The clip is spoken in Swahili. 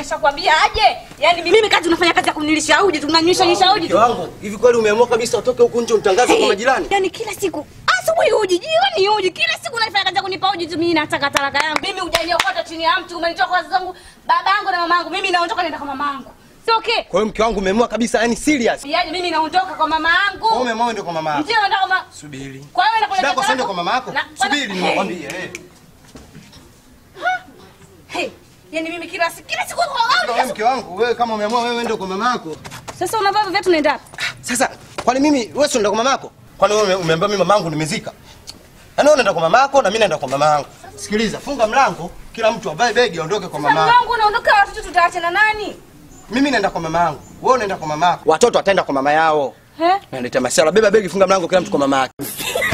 nimeshakwambia aje. Yaani mimi kazi unafanya kazi ya kunilisha uji, tunanywisha nywisha uji. Mke wangu, hivi kweli umeamua kabisa utoke huku nje umtangaze kwa majirani? Yaani kila siku asubuhi uji, jioni uji, kila siku unafanya kazi ya kunipa uji tu. Mimi nataka talaka yangu. Mimi hujaniokota chini ya mtu, umenitoa kwa wazazi wangu, babangu na mamangu. Mimi naondoka naenda kwa mamangu. Sio okay. Kwa hiyo mke wangu umeamua kabisa yani serious. Yaani mimi naondoka kwa mama Wewe yangu. umeamua uende kwa mama yako. Ndio naondoka kwa Subiri. Kwa hiyo nakwenda Shida yako kwa sende talaka- kwa mama yako. Na- Subiri Hey. nimekwambia eh. Hey, yaani mimi kila siku kila siku Wewe mke wangu, wewe kama umeamua wewe uende kwa mama yako. Sasa unavaa hivyo viatu unaenda wapi? Sasa kwani mimi wewe sio unaenda kwa mama yako? Kwani wewe ume- umeambia mimi mamangu nimezika? Yaani wewe unaenda kwa mama yako na mimi naenda kwa mama yangu. Sikiliza, funga mlango, kila mtu avae begi aondoke kwa mama Mama yako. wangu unaondoka watoto tutaachana nani? Mimi naenda kwa mama yangu. Wewe unaenda kwa mama yako. Watoto wataenda kwa mama yao. Eh? Naleta masiala, beba begi, funga mlango, kila mtu kwa mama yake.